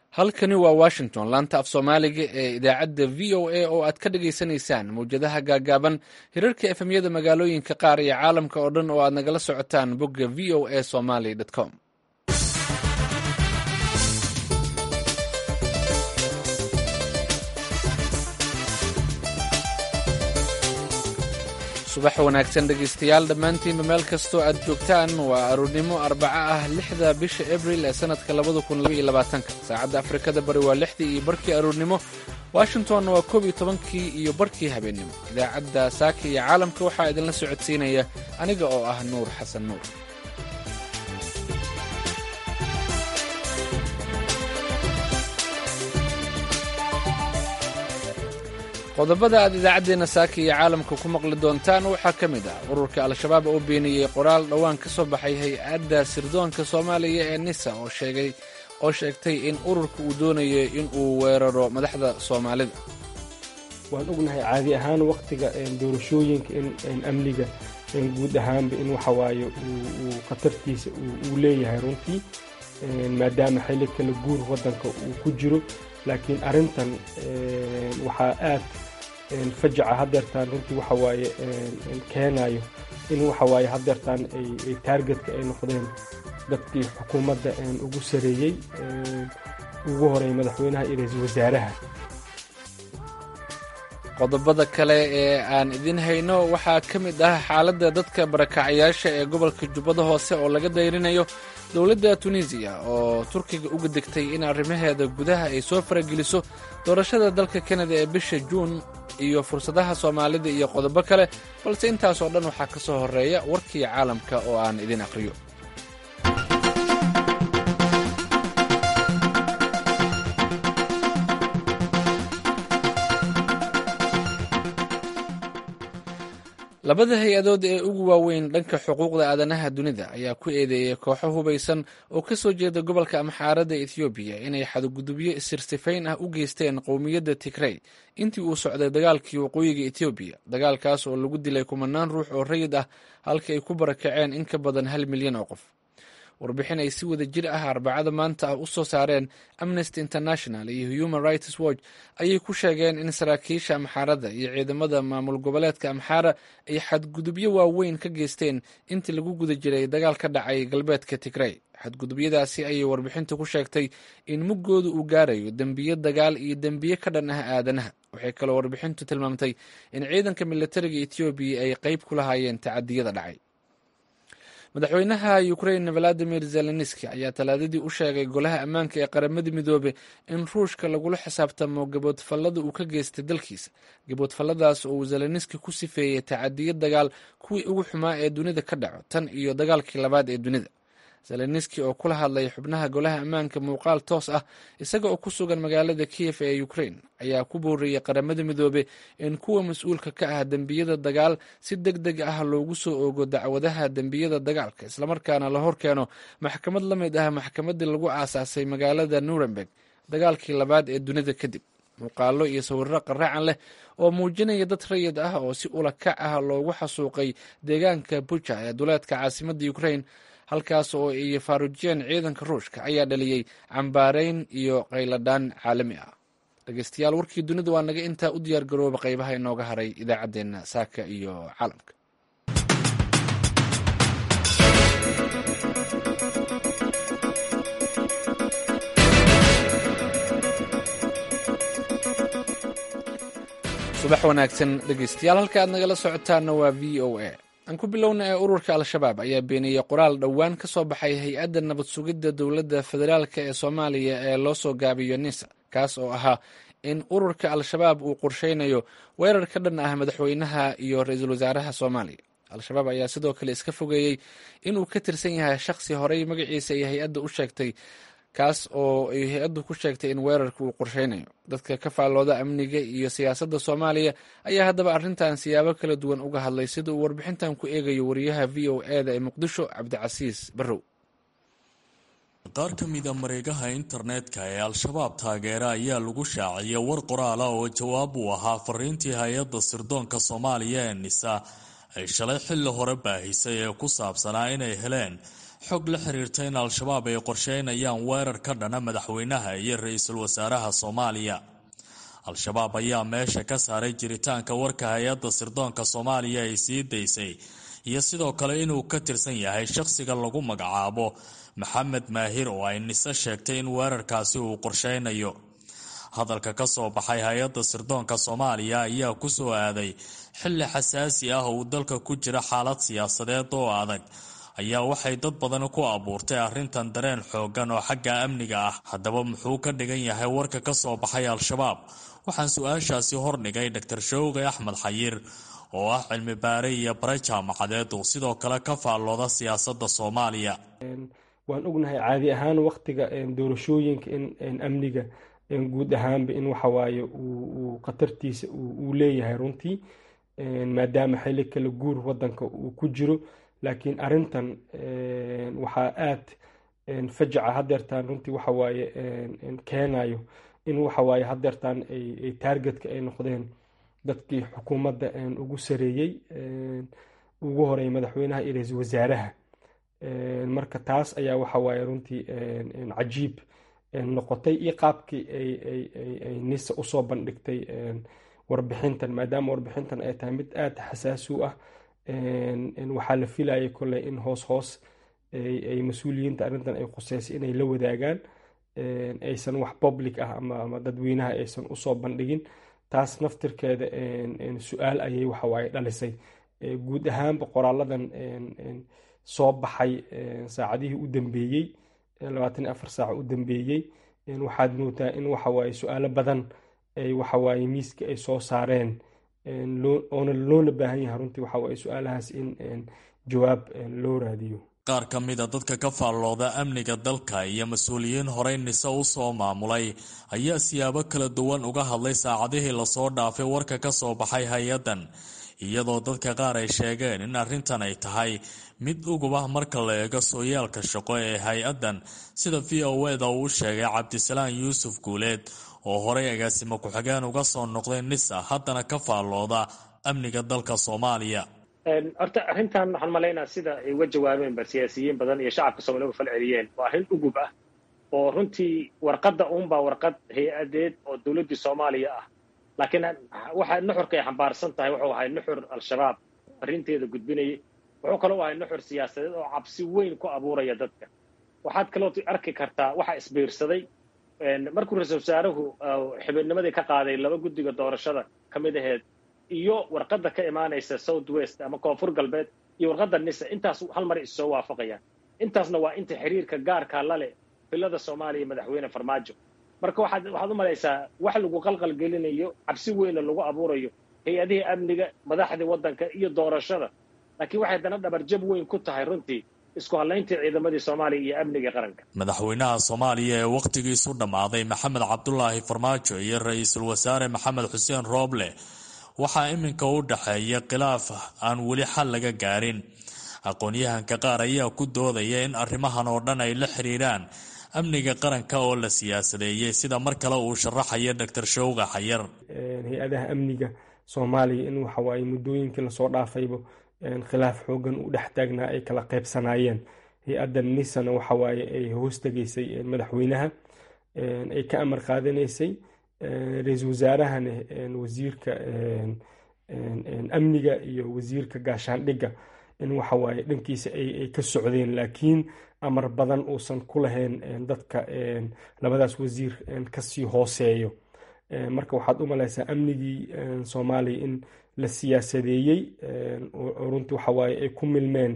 halkani waa washington laanta af soomaaliga ee idaacadda v o a oo aad ka dhagaysanaysaan mawjadaha gaagaaban hirarka efemyada magaalooyinka qaar iyo caalamka oo dhan oo aad nagala socotaan bogga v o a somaly com subax wanaagsan dhegaystayaal dhammaantiinba meel kastoo aad joogtaan waa aroornimo arbaco ah lixda bisha abril ee sannadka labada kun labaiyo labaatanka saacadda afrikada bari waa lixdii iyo barkii aroornimo washingtonna waa koob iyo tobankii iyo barkii habeennimo idaacadda saaka iyo caalamka waxaa idinla socodsiinaya aniga oo ah nuur xasan nuur qodobada aad idaacaddeenna saaka iyo caalamka ku maqli doontaan waxaa ka mid ah ururka al-shabaab oo beeniyey qoraal dhowaan ka soo baxay hay-adda sirdoonka soomaaliya ee nisa oo sheegay oo sheegtay in ururka uu doonayo in uu weeraro madaxda soomaalida waan ognahay caadi ahaan wakhtiga doorashooyinka in amniga guud ahaanba in waxawaaye uu khatartiisa uu leeyahay runtii maadaama xilli kala guur waddanka uu ku jiro laakiin arrintan waxaa aad fajaca hadeertaan runtii waxawaaye keenayo in waxawaaye hadeertaan ay taargetka ay noqdeen dadkii xukuumadda ugu sareeyey ugu horeey madaxweynaha iyo ra-iisul wasaaraha qodobada kale ee aan idin hayno waxaa ka mid ah xaaladda dadka barakacyaasha ee gobolka jubbada hoose oo laga dayrinayo dowladda tunisiya oo turkiga uga degtay in arrimaheeda gudaha ay soo farageliso doorashada dalka kanada ee bisha juun iyo fursadaha soomaalida iyo qodobo kale balse intaasoo dhan waxaa ka soo horreeya warkii caalamka oo aan idin aqhriyo labada hay-adood ee ugu waaweyn dhanka xuquuqda aadanaha dunida ayaa ku eedeeyay kooxo hubaysan oo ka soo jeeda gobolka amxaarada ethoobiya inay xadgudubyo isirsifayn ah u geysteen qowmiyadda tigrey intii uu socday dagaalkii waqooyiga etoobiya dagaalkaas oo lagu dilay kumanaan ruux oo rayid ah halka ay ku barakaceen in ka badan hal milyan oo qof warbixin ay si wada jir ah arbacada maanta ah u soo saareen amnesty international iyo human rights watch ayay ku sheegeen in saraakiisha amxaarada iyo ciidamada maamul goboleedka amxaara ay xadgudubyo waaweyn ka geysteen intii lagu guda jiray dagaal ka dhacay galbeedka tigrey xadgudubyadaasi ayay warbixintu ku sheegtay in muggooda uu gaarayo dembiyo dagaal iyo dembiye ka dhan ah aadanaha waxay kaloo warbixintu tilmaamtay in ciidanka militariga etoobiya ay qeyb ku lahaayeen tacadiyada dhacay madaxweynaha ukrain valadimir zelenski ayaa talaadadii u sheegay golaha ammaanka ee qaramada midoobe in ruushka lagula xisaabtamo gaboodfallada uu ka geystay dalkiisa gaboodfalladaas oo uu zelenski ku sifeeyey tacadiyo dagaal kuwii ugu xumaa ee dunida ka dhaco tan iyo dagaalkii labaad ee dunida zelenski oo kula hadlay xubnaha golaha ammaanka muuqaal toos ah isaga oo ku sugan magaalada kiyef ee ukrain ayaa ku booriyey qaramada midoobe in kuwa mas-uulka ka ah dembiyada dagaal si deg deg ah loogu soo oogo dacwadaha dembiyada dagaalka islamarkaana la horkeeno maxkamad la mid ah maxkamadii lagu aasaasay magaalada nuremberg dagaalkii labaad ee dunida kadib muuqaalo iyo sawirro qaraacan leh oo muujinaya dad rayid ah oo si ula kac ah loogu xasuuqay deegaanka buja ee duleedka caasimadda ukrain halkaas oo ay faarujiyeen ciidanka ruushka ayaa dhaliyey cambaareyn iyo qayladhaan caalami ah dhegeystayaal warkii dunida waa naga intaa u diyaar garooba qaybaha inooga haray idaacaddeenna saaka iyo caalamka subax wanaagsan dhegeystayaal halka aad nagala socotaana waa v o a aan ku bilowna ee ururka al-shabaab ayaa beeniyey qoraal dhowaan ka soo baxay hay-adda nabad sugidda dowladda federaalka ee soomaaliya ee loo soo gaabiyo nisa kaas oo ahaa in ururka al-shabaab uu qorsheynayo weerar ka dhan ah madaxweynaha iyo ra-iisul wasaaraha soomaaliya al-shabaab ayaa sidoo kale iska fogeeyey inuu ka tirsan yahay shakhsi horey magaciisa ay hay-adda u sheegtay kaas oo ay hay-addu ku sheegtay in weerarka uu qorsheynayo dadka ka faallooda amniga iyo siyaasadda soomaaliya ayaa haddaba arrintan siyaabo kala duwan uga hadlay sida uu warbixintan ku eegayo wariyaha v o e da ee muqdisho cabdicasiis barrow qaar ka mida mareegaha internetka ee al-shabaab taageera ayaa lagu shaaciyay war qoraala oo jawaab uu ahaa fariintii hay-adda sirdoonka soomaaliya ee nisa ay shalay xilli hore baahisay ee ku saabsanaa inay heleen xog la xiriirta in al-shabaab ay qorsheynayaan weerar ka dhana madaxweynaha iyo ra-iisul wasaaraha soomaaliya al-shabaab ayaa meesha ka saaray jiritaanka warka hay-adda sirdoonka soomaaliya ay sii daysay iyo sidoo kale inuu ka tirsan yahay shaqsiga lagu magacaabo maxamed maahir oo ay nise sheegtay in weerarkaasi uu qorsheynayo hadalka ka soo baxay hay-adda sirdoonka soomaaliya ayaa ku soo aaday xilli xasaasi ah uu dalka ku jira xaalad siyaasadeed oo adag ayaa waxay dad badan ku abuurtay arrintan dareen xoogan oo xagga amniga ah haddaba muxuu ka dhigan yahay warka ka soo baxay al-shabaab waxaan su-aashaasi hordhigay dor showqi axmed xayir oo ah cilmi baare iyo bare jaamacadeed uu sidoo kale ka faallooda siyaasadda soomaaliya waan ognahay caadi ahaan waktiga doorashooyinka in amniga guud ahaanba in waxawaaye uu khatartiisa uu leeyahay runtii maadaama xili kala guur wadanka uu ku jiro laakiin arintan waxaa aad fajaca hadeertaan runtii waxawaaye keenayo in waxawaaye hadeertaan ay taargetka ay noqdeen dadkii xukuumadda ugu sareeyey ugu horeey madaxweynaha iyo ra-iisul wasaaraha marka taas ayaa waxawaaye runtii cajiib noqotay iyo qaabkii ay nisa usoo bandhigtay warbixintan maadaama warbixintan ay tahay mid aada xasaasi u ah waxaa la filayay koley in hoos hoos ay mas-uuliyiinta arrintan ay khuseysay inay la wadaagaan aysan wax public ah ama dadweynaha aysan usoo bandhigin taas naftirkeeda su-aal ayay waxawaaye dhalisay guud ahaanba qoraaladan soo baxay saacadihii u dambeeyey labaatan iyo afar saac u dambeeyey waxaad moodaa in waxawaaye su-aalo badan ay waxawaaye miiska ay soo saareen oona loona baahan yahay runtii waxawaaye su-aalahaas in jawaab loo raadiyo qaar ka mida dadka ka faallooda amniga dalka iyo mas-uuliyiin horey nise u soo maamulay ayaa siyaabo kala duwan uga hadlay saacadihii lasoo dhaafay warka ka soo baxay hay-addan iyadoo dadka qaar ay sheegeen in arrintan ay tahay mid ugub ah marka la eego sooyaalka shaqo ee hay-addan sida v o eda uu sheegay cabdisalaan yuusuf guuleed oo horey agaasimo ku-xigeen uga soo noqday nisa haddana ka faallooda amniga dalka soomaaliya horta arrintan waxaan malaynaa sida ay uga jawaabeen ba siyaasiyiin badan iyo shacabka soomaliya uga fal celiyeen waa arrin ugub ah oo runtii warqadda uunbaa warqad hay-adeed oo dowladdii soomaaliya ah laakiin waxa nuxurka ay xambaarsan tahay wuxuu ahay nuxur al-shabaab arrinteeda gudbinayay wuxuu kaloo ahay nuxur siyaasadeed oo cabsi weyn ku abuuraya dadka waxaad kaloo arki kartaa waxa isbiirsaday markuu ra-isul wasaaruhu xibidnimadii ka qaaday laba guddiga doorashada ka mid aheed iyo warqadda ka imaanaysa south west ama koonfur galbeed iyo warqadda nisa intaas hal mar is soo waafaqayaan intaasna waa inta xiriirka gaarkaa la leh filada soomaaliya madaxweyne farmaajo marka waxaad waxaad u malaysaa wax lagu qalqalgelinayo cabsi weynna lagu abuurayo hay-adihii amniga madaxdii waddanka iyo doorashada laakiin waxay haddana dhabarjab weyn ku tahay runtii isku hadlayntii ciidamadii soomaaliya iyo amniga qaranka madaxweynaha soomaaliya ee wakhtigiisu dhammaaday maxamed cabdulaahi farmaajo iyo ra-iisul wasaare maxamed xuseen rooble waxaa iminka u dhexeeya khilaaf aan weli xal laga gaarin aqoon-yahanka qaar ayaa ku doodaya in arrimahan oo dhan ay la xiriiraan amniga qaranka oo la siyaasadeeyey sida mar kale uu sharaxaya doctor showga xayar hay-adaha amniga soomaaliya in waxawaaye muddooyinkii lasoo dhaafayba khilaaf xoogan u dhex taagnaa ay kala qaybsanaayeen hay-adda nisana waxawaaye ay hoos tegaysay madaxweynaha ay ka amar qaadanaysay ra-iisul wasaarahana wasiirka amniga iyo wasiirka gaashaandhigga in waxawaaye dhankiisa ay ka socdeen laakiin amar badan uusan ku lahayn dadka labadaas wasiir kasii hooseeyo marka waxaad u malaysaa amnigii soomaaliya in la siyaasadeeyey oo runtii waxawaaye ay ku milmeen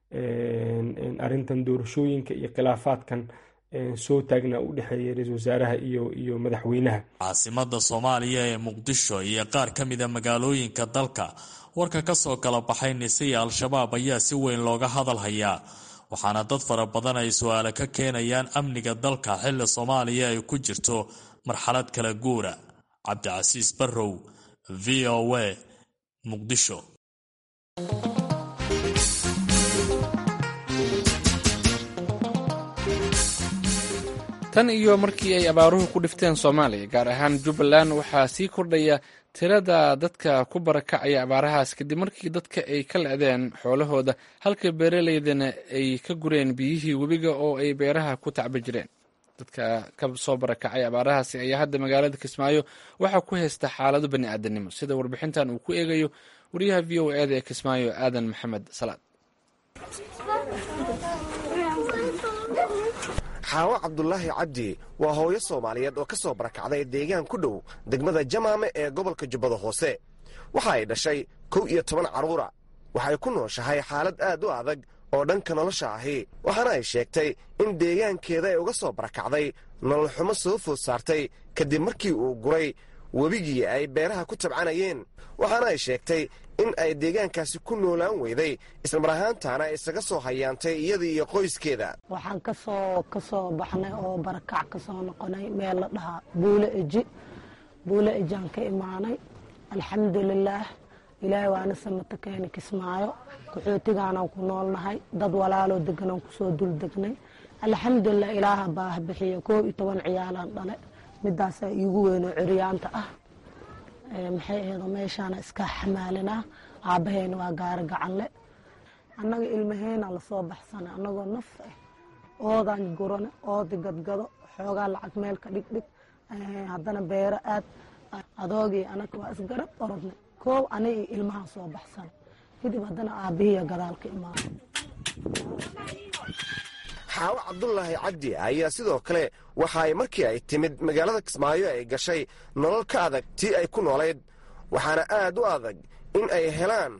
arrintan doorashooyinka iyo khilaafaadkan soo taagnaa u dhexeeya ra-isul wasaaraha iyo iyo madaxweynaha caasimada soomaaliya ee muqdisho iyo qaar ka mida magaalooyinka dalka warka kasoo kala baxay nise iyo al-shabaab ayaa si weyn looga hadal hayaa waxaana dad fara badan ay su-aale ka keenayaan amniga dalka xilli soomaaliya ay ku jirto marxalad kala guura cabdicasiis barrow v o a muqdisho tan iyo markii ay abaaruhu ku dhifteen soomaaliya gaar ahaan jubbaland waxaa sii kordhaya tirada dadka ku barakacaya abaarahaas kadib markii dadka ay ka lecdeen xoolahooda halka beeraleydana ay ka gureen biyihii webiga oo ay beeraha ku tacba jireen dadka ka soo barakacay abaarahaasi ayaa hadda magaalada kismaayo waxaa ku haysta xaalado bani aadanimo sida warbixintan uu ku eegayo wariyaha v o eda ee kismaayo aadan maxamed salaad xaawo cabdulaahi cabdi waa hooyo soomaaliyeed oo ka soo barakacday deegaan ku dhow degmada jamaame ee gobolka jubbada hoose waxa ay dhashay kow iyo toban carruura waxay ku nooshahay xaalad aad u adag oo dhanka nolosha ahi waxaana ay sheegtay in deegaankeeda ay uga soo barakacday nolol xumo soo food saartay kadib markii uu guray webigii ay beeraha ku tabcanayeen waxaana ay sheegtay in ay deegaankaasi ku noolaan weyday islamar ahaantaana isaga soo hayaantay iyadii iyo qoyskeeda waxaan kasoo ka soo baxnay oo barakac ka soo noqonay meel la dhahaa buule eji buule ejaan ka imaanay alxamdulilaah ilaahay waana samata keeni kismaayo qaxootigaanaan ku noolnahay dad walaaloo deganaan kusoo dul degnay alxamdulilah ilaaha baah bixiya koob iyo toban ciyaalaan dhale midaasaa iigu weynoo curyaanta ah maxay aheedo meeshaana iska xamaalinaa aabbaheena waa gaaro gacanle annaga ilmaheena lasoo baxsana annagoo naf ah oodaan gurane oodi gadgado xoogaa lacag meel ka dhigdhig haddana beero aad adoogii anaga waa isgarab orodnay koob ana iyo ilmahaan soo baxsana kadib haddana aabbihiiya gadaal ka imaana xaawo cabdulaahi cabdi ayaa sidoo kale waxa ay markii ay timid magaalada kismaayo ay gashay nolol ka adag tii ay ku noolayd waxaana aad u adag in ay helaan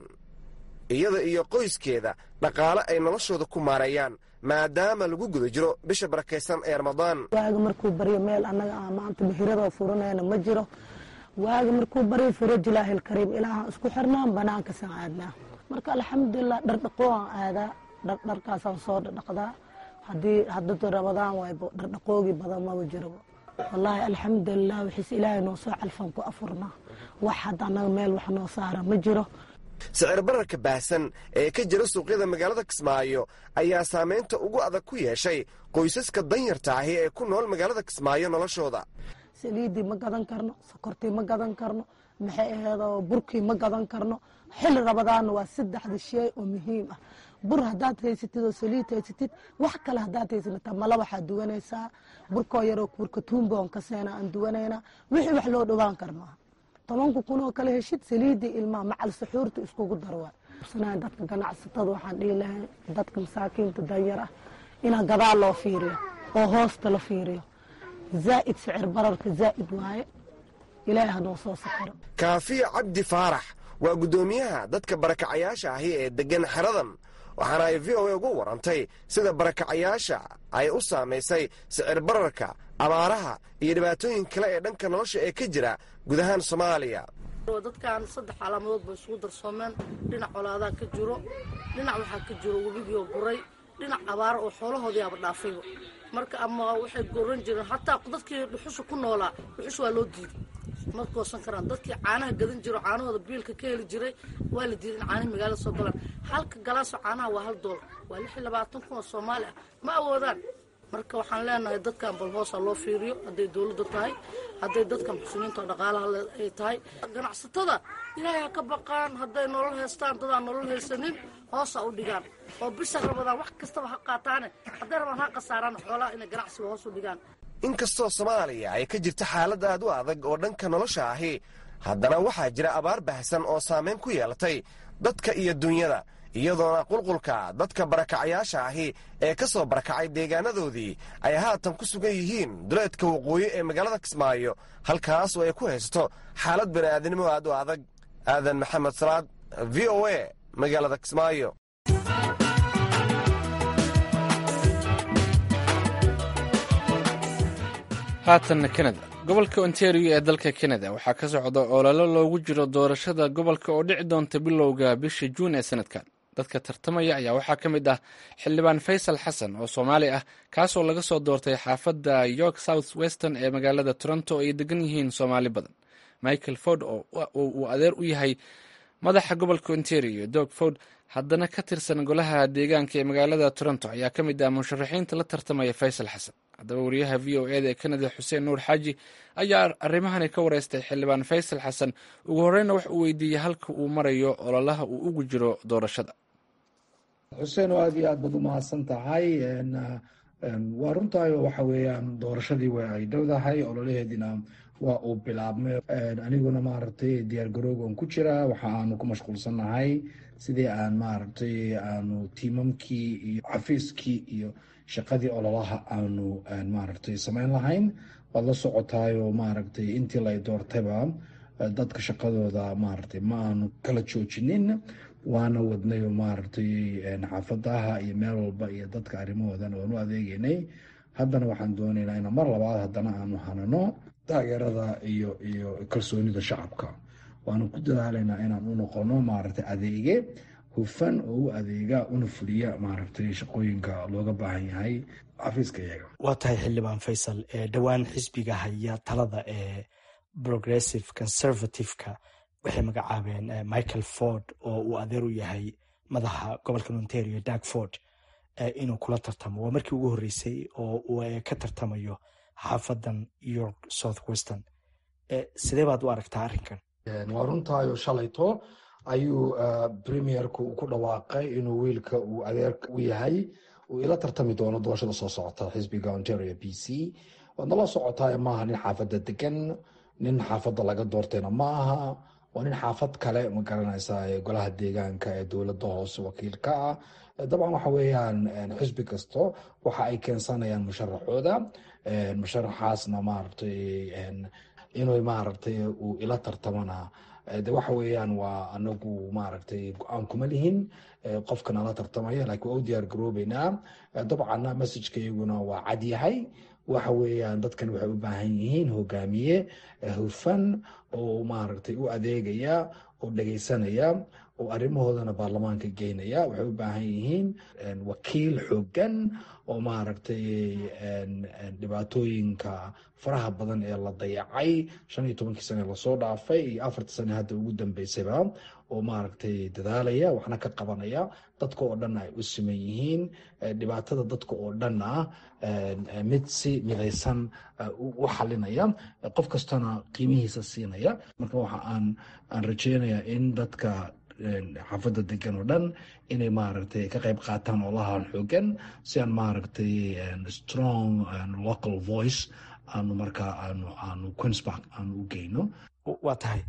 iyada iyo qoyskeeda dhaqaale ay noloshooda ku maareeyaan maadaama lagu guda jiro bisha barakaysan ee ramadaan waaga markuu baryo meel annaga a maanta bahiradoo furanayna ma jiro waaga markuu baryo furajilaahil kariim ilaahaan isku xirnaan banaankasan aadnaa marka alxamdulilah dhardhaqooaan aadaa dhardharkaasaan soo dhadhaqdaa haddii haddada rabadaan waaybo dhardhaqoogii badan maba jiraba wallaahi alxamdulilah wixiise ilaahay noo soo calfan ku afurnaa wax hadda annaga meel wax noo saara ma jiro sicir bararka baahsan ee ka jira suuqyada magaalada kismaayo ayaa saamaynta ugu adag ku yeeshay qoysaska danyarta ahi ee ku nool magaalada kismaayo noloshooda saliiddii ma gadan karno sokortii ma gadan karno maxay aheedoo burkii ma gadan karno xilli rabadaanna waa saddexda shay oo muhiim ah bur haddaad haysatid oo saliid haysatid wax kale haddaad haysanata mala waxaad duwanaysaa burkoo yaroo burka tuumboon ka seena aan duwanaynaa wixii wax loo dhowaan kar maaha tobanka kunoo kale heshid saliiddii ilmaha macal saxuurta iskugu darwaa dadka ganacsatada waxaan dhihi lahay dadka masaakiinta danyar ah inaa gadaal loo fiiriyo oo hoosta la fiiriyo zaa'id sicir bararka zaa'id waaye ilaahi hanoo soo sakiro kaafiya cabdi faarax waa guddoomiyaha dadka barakacayaasha ahi ee deggan xeradan waxaana ay v o a ugu warantay sida barakacayaasha ay u saamaysay sicir bararka abaaraha iyo dhibaatooyin kale ee dhanka nolosha ee ka jira gudahaan soomaaliya dadkan saddex calaamadood ba isugu darsoomeen dhinac colaadaa ka jiro dhinac waxaa ka jiro webigiioo guray dhinac abaaro oo xoolahoodii aba dhaafayba marka ama waxay goran jireen hataa dadkii dhuxusha ku noolaa dhuxusha waa loo diiday ma goosan karaan dadkii caanaha gadan jiro caanahooda biilka ka heli jiray waa la diiday in caanihi magaalada soo galaan halka galaaso caanaha waa hal doolar waa lix iyo labaatan kun oo soomaali ah ma awoodaan marka waxaan leenahay dadkan bal hoosa loo fiiriyo hadday dowladda tahay hadday dadka muxsiniinta oo dhaqaalaha ay tahay ganacsatada ilaahay ha ka baqaan hadday nolol haystaan dadaan nolol haysanin hoosa u dhigaan oo bisha rabadaan wax kastaba ha qaataane hadday rabaan ha khasaaraan xoolaha inay ganacsiga hoos u dhigaan inkastoo soomaaliya ay ka jirta xaalad aad u adag oo dhanka nolosha ahi haddana waxaa jira abaar bahsan oo saamayn ku yeelatay dadka iyo dunyada iyadoona qulqulka dadka barakacayaasha ahi ee ka soo barakacay deegaanadoodii ay haatan ku sugan yihiin duleedka waqooyi ee magaalada kismaayo halkaas oo ay ku haysato xaalad bani'aadnimo aad u adag aadan maxamed salaad v o a magaalada kismaayo haatanna kanada gobolka ontario ee dalka kanada waxaa ka socda ololo loogu jiro doorashada gobolka oo dhici doonta bilowga bisha juun ee sanadkan dadka tartamaya ayaa waxaa ka mid ah xildhibaan faysal xasan oo soomaali ah kaasoo laga soo doortay xaafadda york south western ee magaalada toronto oo ay degan yihiin soomaali badan michael ford oo uu adeer u yahay madaxa gobolka ontario dog ford haddana ka tirsan golaha deegaanka ee magaalada toronto ayaa ka mid ah musharaxiinta la tartamaya faysal xasan haddaba wariyaha v o eda ee kanada xuseen nuur xaaji ayaa arrimahani ka wareystay xildhibaan faysal xasan ugu horeyna wax uu weydiiyey halka uu marayo ololaha uu ugu jiro doorashada xuseen oo aad iyo aad baad u mahadsan tahay waa runtaayo waxa weeyaan doorashadii wa ay dhowdahay ololaheediina waa uu bilaabmay aniguna maaragtay diyaar garoogan ku jira waxa aanu ku mashquulsannahay sidii aan maaragtay aanu tiimamkii iyo xafiiskii iyo shaqadii ololaha aanu maaragtay samayn lahayn waad la socotaayo maaragtay intii la doortayba dadka shaqadooda maaragtay ma aanu kala joojinin waana wadnay oo maaragtay xaafadaha iyo meel walba iyo dadka arrimahoodan waanu adeegeynay haddana waxaan doonaynaa in mar labaad haddana aanu hanano taageerada iyo iyo kalsoonida shacabka waanu ku dadaalaynaa inaan u noqono maaragtay adeege hufan oo u adeega una fuliya maaragtay shaqooyinka looga baahan yahay xafiiska iyaga waa tahay xildhibaan faysal dhowaan xisbiga haya talada ee progressive conservative-ka waxay magacaabeen michael ford oo uu adeer u yahay madaxa gobolka ontario dag ford inuu kula tartamo waa markii ugu horreysay oo uu ka tartamayo xaafadan york south western sidee baad u aragtaa arrinkan waa runtaayo shalayto ayuu premierku ku dhawaaqay inuu wiilka uu adeerka u yahay uu ila tartami doono doorashada soo socota xisbiga ontario b c waad nala socotaa maaha nin xaafadda degan nin xaafadda laga doortayna ma aha waa nin xaafad kale ma garanaysaa ee golaha deegaanka ee dowladda hoose wakiilka ah dabcan waxa weeyaan xisbi kasto waxa ay keensanayaan musharaxooda musharaxaasna maaragtay inuu maaragtay uu ila tartamana de waxa weeyaan waa anagu maaragtay go-aan kuma lihin qofka nala tartamaya laakiin waa u diyaar garoobeynaa dabcanna messajka iyaguna waa cad yahay waxa weeyaan dadkan waxay u baahan yihiin hogaamiye hufan oo maaragtay u adeegaya oo dhegeysanaya oo arrimahoodana baarlamaanka geynaya waxay u baahan yihiin wakiil xoogan oo maaragtay dhibaatooyinka faraha badan ee la dayacay shan iyo tobankii sane lasoo dhaafay iyo afartii sane hadda ugu dambeysayba oo maaragtay dadaalaya waxna ka qabanaya dadka oo dhan ay u siman yihiin dhibaatada dadka oo dhan ah mid si midaysan u xalinaya qof kastana qiimihiisa siinaya marka waxa aan aan rajeynayaa in dadka xaafadda degan oo dhan inay maaragtay ka qayb qaataan olahan xoogan si aan maaragtay strong local voice aanu markaa aanu aanu queenspark aanu u geyno waa tahay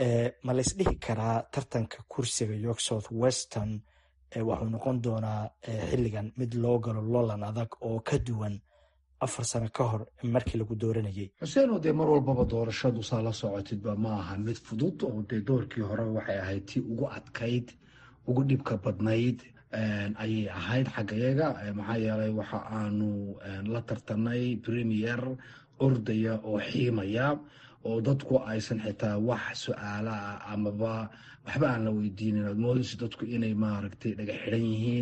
ma la isdhihi karaa tartanka kursiga york south western waxuu noqon doonaa xilligan mid loo galo lolan adag oo ka duwan afar sano ka hor markii lagu dooranayay xuseen oo dee mar walbaba doorashadu saa la socotidba ma aha mid fudud oo dee doorkii hore waxay ahayd tii ugu adkayd ugu dhibka badnayd ayay ahayd xaggayaga maxaa yeelay waxa aanu la tartanay premier ordaya oo xiimaya oo dadku aysan xitaa wax su-aala ah amaba waxba aan la weydiinin aad moodayso dadku inay maaragtay dhaga xidhan yihiin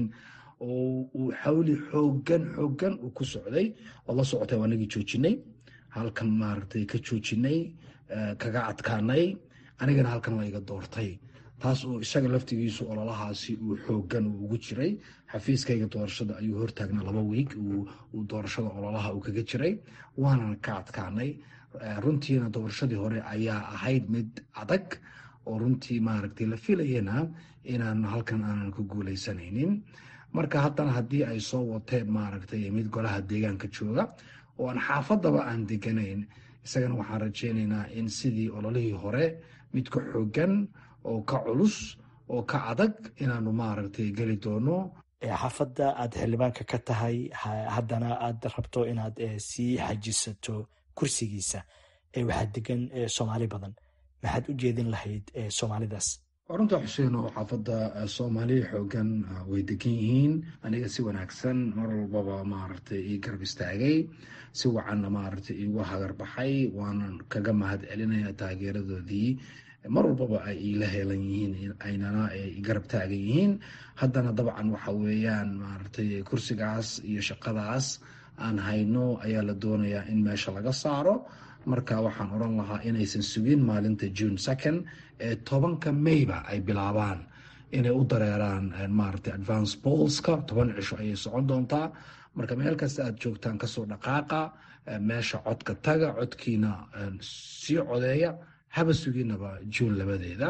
oo uu xawli xoogan xoogan uu ku socday waad la socotay waa nagii joojinay halkan maaragtay ka joojinay kaga adkaanay anigana halkan la iga doortay taas oo isaga laftigiisu ololahaasi uu xoogan uu ugu jiray xafiiskayga doorashada ayuu hortaagnaa laba wiig uu doorashada ololaha uu kaga jiray waanan ka adkaanay runtiina doorashadii hore ayaa ahayd mid adag oo runtii maaragtay la filayana inaan halkan aanan ku guuleysanaynin marka haddana haddii ay soo wateen maaragtay mid golaha deegaanka jooga oo aan xaafadaba aan deganayn isagana waxaan rajeynaynaa in sidii ololihii hore mid ka xoogan oo ka culus oo ka adag inaanu maaragtay geli doono xaafadda aad xildhibaanka ka tahay haddana aad rabto inaad sii xajisato kursigiisa waxaa degan soomaali badan maxaad u jeedin lahayd soomaalidaas runta xuseen oo xaafadda soomaali xoogan way degan yihiin aniga si wanaagsan mar walbaba maaragtay ii garab istaagay si wacanna maaragtay iigu hagar baxay waanan kaga mahad celinaya taageeradoodii mar walbaba ay iila heelan yihiin aynana garab taagan yihiin haddana dabcan waxa weeyaan maaragtay kursigaas iyo shaqadaas aan hayno ayaa la doonayaa in meesha laga saaro marka waxaan odhan lahaa inaysan sugin maalinta june second ee tobanka mayba ay bilaabaan inay u dareeraan maaragtay advance bolska toban cisho ayay socon doontaa marka meel kasta aad joogtaan kasoo dhaqaaqa meesha codka taga codkiina sii codeeya haba suginaba juun labadeeda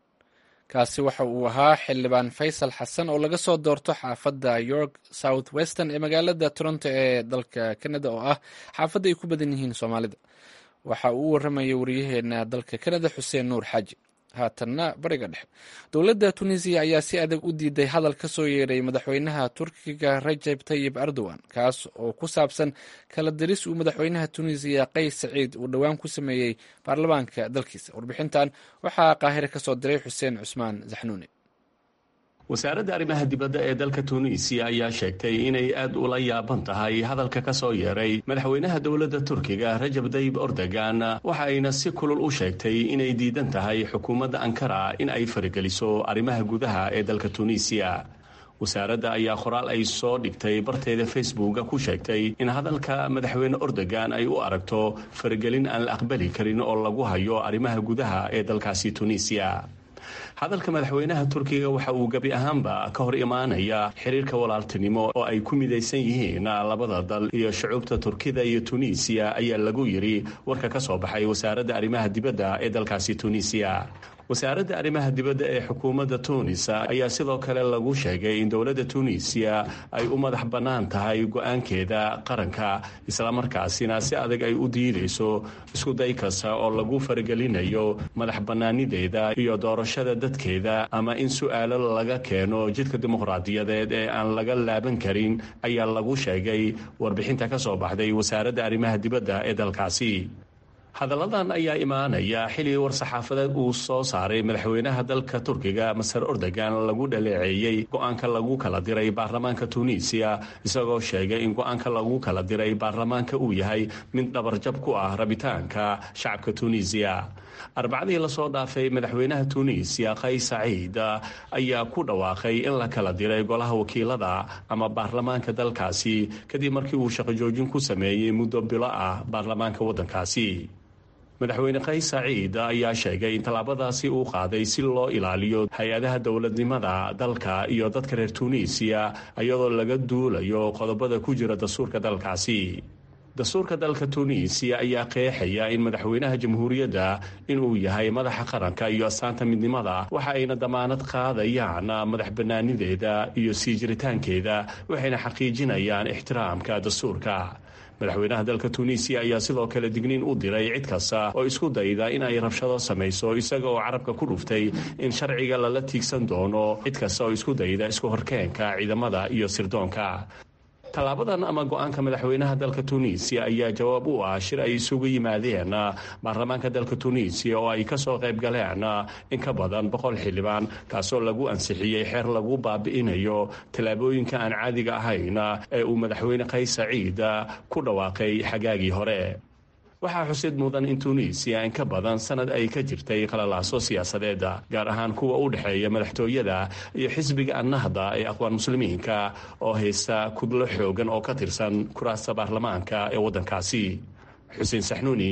kaasi waxa uu ahaa xildhibaan faysal xasan oo laga soo doorto xaafadda york south western ee magaalada toronto ee dalka canada oo ah xaafadda ay ku badan yihiin soomaalida waxa uu u waramayay wariyaheena dalka canada xuseen nuur xaaji haatanna bariga dhexe dowladda tunisiya ayaa si adag u diiday hadal ka soo yeeray madaxweynaha turkiga rajab tayib erdogan kaas oo ku saabsan kala diris uu madaxweynaha tunisiya qays saciid uu dhowaan ku sameeyey baarlamaanka dalkiisa warbixintan waxaa qaahire ka soo diray xuseen cusmaan zaxnuuni wasaaradda arrimaha dibadda ee dalka tuuniisiya ayaa sheegtay inay aad ula yaaban tahay hadalka ka soo yeeray madaxweynaha dowladda turkiga rajab dayib ordogan waxa ayna si kulul u sheegtay inay diidan tahay xukuumadda ankara in ay farigeliso arrimaha gudaha ee dalka tuuniisiya wasaaradda ayaa qoraal ay soo dhigtay barteeda facebooka ku sheegtay in hadalka madaxweyne ordogan ay u aragto faragelin aan la aqbali karin oo lagu hayo arrimaha gudaha ee dalkaasi tuuniisiya hadalka madaxweynaha turkiga waxa uu gebi ahaanba ka hor imaanaya xiriirka walaaltinimo oo ay ku midaysan yihiin labada dal iyo shucuubta turkida iyo tunisiya ayaa lagu yiri warka ka soo baxay wasaaradda arrimaha dibadda ee dalkaasi tunisiya wasaaradda arrimaha dibadda ee xukuumadda tuunis ayaa sidoo kale lagu sheegay in dowladda tuunisiya ay u madax bannaan tahay go-aankeeda qaranka islamarkaasina si adag ay u diidayso iskuday kasta oo lagu faragelinayo madax bannaanideeda iyo doorashada dadkeeda ama in su-aalo laga keeno jidka dimuqraadiyadeed ee aan laga laaban karin ayaa lagu sheegay warbixinta ka soo baxday wasaaradda arrimaha dibadda ee dalkaasi hadalladan ayaa imaanaya xili war-saxaafadeed uu soo saaray madaxweynaha dalka turkiga maser ordogan lagu dhaleeceeyey go-aanka lagu kala diray baarlamaanka tuuniisiya isagoo sheegay in go-aanka lagu kala diray baarlamaanka uu yahay mid dhabarjab ku ah rabitaanka shacabka tuuniisiya arbacadii lasoo dhaafay madaxweynaha tuuniisiya qays saciid ayaa ku dhawaaqay in la kala diray golaha wakiilada ama baarlamaanka dalkaasi kadib markii uu shaqo joojin ku sameeyey muddo bilo ah baarlamaanka waddankaasi madaxweyne qays saciid ayaa sheegay in tallaabadaasi uu qaaday si loo ilaaliyo hay-adaha dowladnimada dalka iyo dadka reer tuuniisiya iyadoo laga duulayo qodobada ku jira dastuurka dalkaasi dastuurka dalka tuuniisiya ayaa qeexaya in madaxweynaha jamhuuriyadda inuu yahay madaxa qaranka iyo astaanta midnimada waxa ayna damaanad qaadayaan madax bannaanideeda iyo sii jiritaankeeda waxayna xaqiijinayaan ixtiraamka dastuurka madaxweynaha dalka tuuniisiya ayaa sidoo kale digniin u diray cid kasta oo isku dayda in ay rabshado samayso isaga oo carabka ku dhuftay in sharciga lala tiigsan doono cid kasta oo isku dayda isku horkeenka ciidamada iyo sirdoonka tallaabadan ama go-aanka madaxweynaha dalka tuuniisiya ayaa jawaab u ah shir ay isugu yimaadeen baarlamaanka dalka tuuniisiya oo ay kasoo qayb galeen in ka badan boqol xildhibaan kaasoo lagu ansixiyey xeer lagu baabi'inayo tallaabooyinka aan caadiga ahayn ee uu madaxweyne qays saciid ku dhawaaqay xagaagii hore waxaa xusid mudan in tuuniisiya in ka badan sanad ay ka jirtay qalalaaso siyaasadeeda gaar ahaan kuwa u dhexeeya madaxtooyada iyo xisbiga annahda ee aqwaan muslimiinka oo haysta kudlo xoogan oo ka tirsan kuraasta baarlamaanka ee waddankaasi xuseen saxnuuni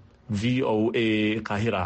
v o a qaahira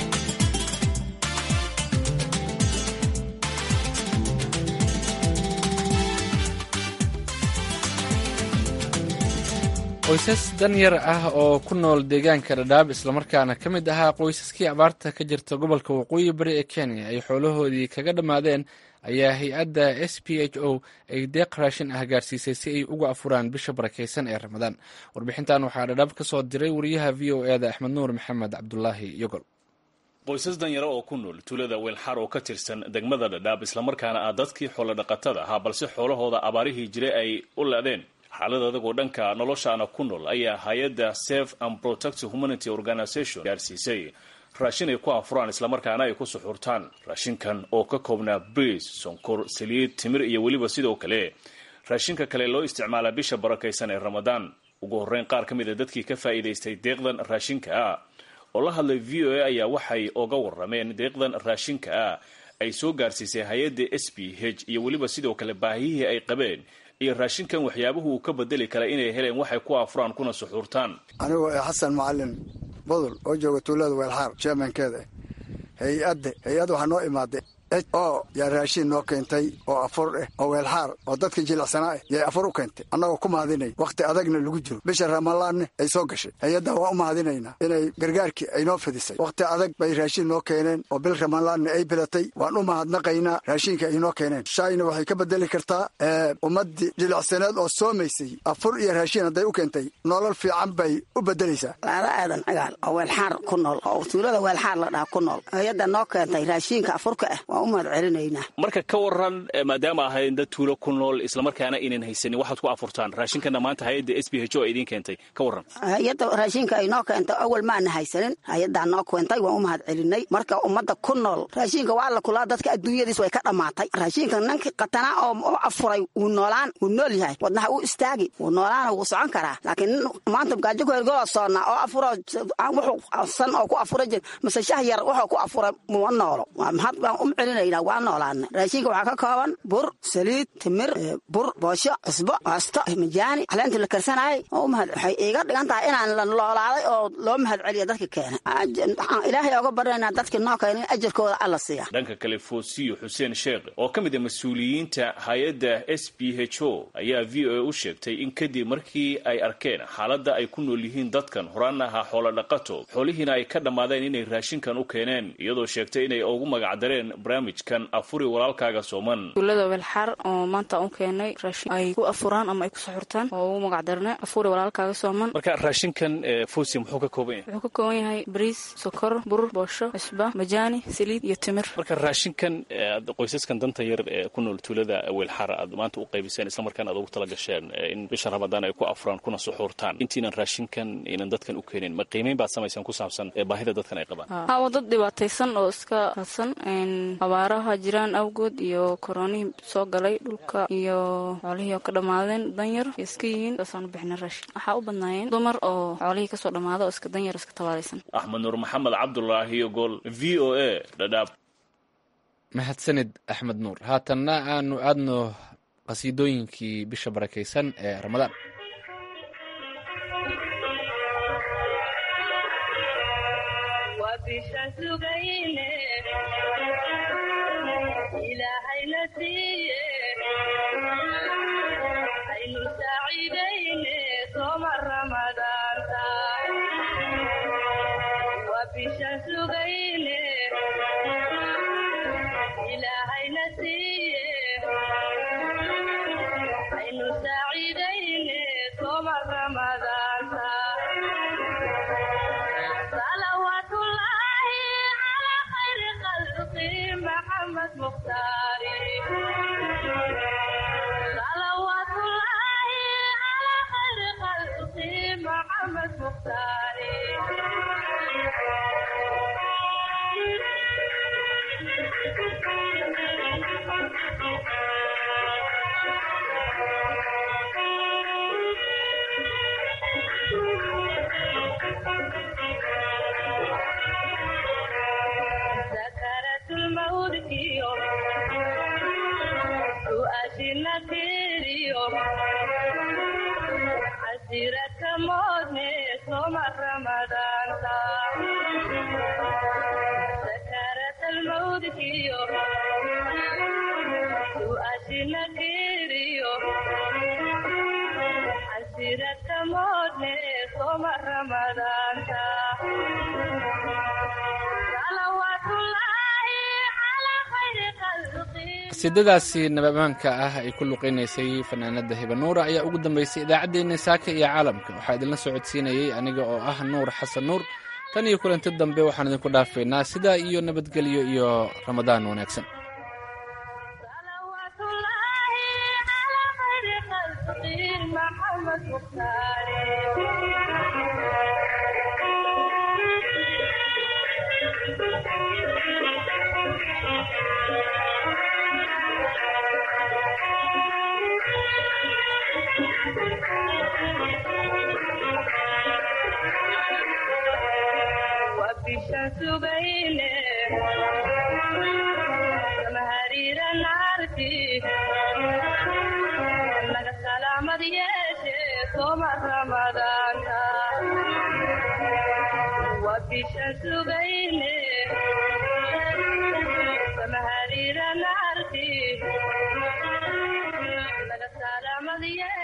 qoysas danyar ah oo ku nool deegaanka dhadhaab islamarkaana ka mid ahaa qoysaskii abaarta ka jirta gobolka waqooyi bari ee kenya ay xoolahoodii kaga dhammaadeen ayaa hay-adda s p h o ay deeq raashin ah gaarsiisay si ay uga afuraan bisha barakaysan ee ramadaan warbixintan waxaa dhadhaab ka soo diray wariyaha v o eda axmed nuur maxamed cabdulaahi yogol qoysas danyaro oo ku nool tuulada weelxar oo ka tirsan degmada dhadhaab islamarkaana ah dadkii xoolodhaqatada ahaa balse xoolahooda abaarihii jiray ay u leedeen xaalad adagoo dhanka noloshaana ku nool ayaa hay-adda safe and protect humanity organization gaarsiisay raashin ay ku afuraan islamarkaana ay ku suxurtaan raashinkan oo ka koobnaa briis sonkor saliid timir iyo weliba sidoo kale raashinka kale loo isticmaalaa bisha barakaysan ee ramadaan ugu horreyn qaar ka mid a dadkii ka faa'iidaystay deeqdan raashinka ah oo la hadlay v o a ayaa waxay oga warrameen deeqdan raashinka ah ay soo gaarsiisay hay-adda s b h iyo weliba sidoo kale baahiyihii ay qabeen iyo raashinkan waxyaabuhu uu ka bedeli kara inay heleen waxay ku afuraan kuna suxuurtaan anigoo ee xasan macalin budul oo jooga tuulada weelxaar jermankeeda hay-adda hay-adda waxaa noo imaaday oo yaa raashin noo keentay oo afur eh oo weelxaar oo dadka jilicsanaa eh yay afur u keentay annagoo ku mahadinay wakhti adagna lagu jiro bisha ramalaanne ay soo gashay hay-adda waa u mahadinaynaa inay gargaarkii ay noo fidisay wakhti adag bay raashin noo keeneen oo bil ramalaanne ay bilatay waan u mahadnaqaynaa raashinka ay noo keeneen shaayna waxay ka bedeli kartaa ummaddii jilicsaneed oo soomaysay afur iyo raashin hadday u keentay nolol fiican bay u bedelaysaa laada aadan cigaal oo weelxaar ku nool oo tuulada weelxaar la dhaha ku nool hay-adda noo keentay raashiinka afurka ah waan u mahad celinaynaa marka ka waran maadaama ahayd dad tuulo ku nool islamarkaana aynan haysanin waxaad ku afurtaan raashinkana maanta hay-adda s b h o idiin keentay ka waran hay-adda raashinka ay noo keentay awal maana haysanin hay-addaa noo keentay waan u mahad celinay marka ummadda ku nool raashinka waa la kulaa dadka adduunyadiis way ka dhammaatay raashinka ninkii qatanaa oo afuray wuu noolaan wuu nool yahay wadnaha uu istaagi wuu noolaana wuu socon karaa laakiin maanta gaajo ku hergoloo soonnaa oo afuro wuxuu san oo ku afura jir mase shah yar wuxuu ku afuray muma noolo waa mahad baan u celinaynaa waa noolaana raashinka waxaa ka kooban bur saliid timir bur boosho cusbo baasto majaani caleentii la karsanayay oo u mahad waxay iiga dhigan tahay inaan la noolaaday oo loo mahad celiya dadka keena waxaan ilaahay oga baryaynaa dadka noo keena in ajarkooda alla siiya dhanka kale foosiyo xuseen sheekh oo ka mid a mas-uuliyiinta hay-adda s b h o ayaa v o a u sheegtay in kadib markii ay arkeen xaaladda ay ku nool yihiin dadkan horaana ahaa xoolo dhaqato xoolihiina ay ka dhammaadeen inay raashinkan u keeneen iyadoo sheegtay inay ugu magacdareen barnaamijkan afuri walaalkaaga sooman tuulada weelxaar oo maanta u keenay raashin ay ku afuraan ama ay ku saxurtaan oo ugu magacdarne afuri walaalkaaga sooman marka raashinkan fosi muxuu ka kooban yahay wuxuu ka kooban yahay bariis sokor bur boosho cusba majaani saliid iyo timir marka raashinkan qoysaskan danta yar ee ku nool tuulada weelxaar aad maanta u qaybiseen islamarkaana aad ugu tala gasheen in bisha ramadaan ay ku afuraan kuna suxuurtaan intiinan raashinkan inan dadkan u keenin ma qiimeyn baad samaysaan ku saabsan baahida dadkan ay qabaan ha waa dad dhibaataysan oo iska hadsan abaaraha jiraan awgood iyo koroonihii soo galay dhulka iyo xoolihii oo ka dhammaadeen danyar iska yihiin saasaan u bixina raashin waxaa u badnaayeen dumar oo xoolihii kasoo dhammaada oo iska danyar iska tabaalaysan axmed nuur maxamed cabdulaahi gol v o a dhadhaab mahadsanid axmed nuur haatanna aanu aadno qasiidooyinkii bisha barakaysan ee ramadaan qasiidadaasi nabamaanka ah ay ku luqaynaysay fanaanada hibanuura ayaa ugu dambaysay idaacaddeenna saaka iyo caalamka waxaa idinla socodsiinayey aniga oo ah nuur xasan nuur tan iyo kulanti dambe waxaan idinku dhaafaynaa sidaa iyo nabadgelyo iyo ramadaan wanaagsan samahariira naarti laga salaamadiye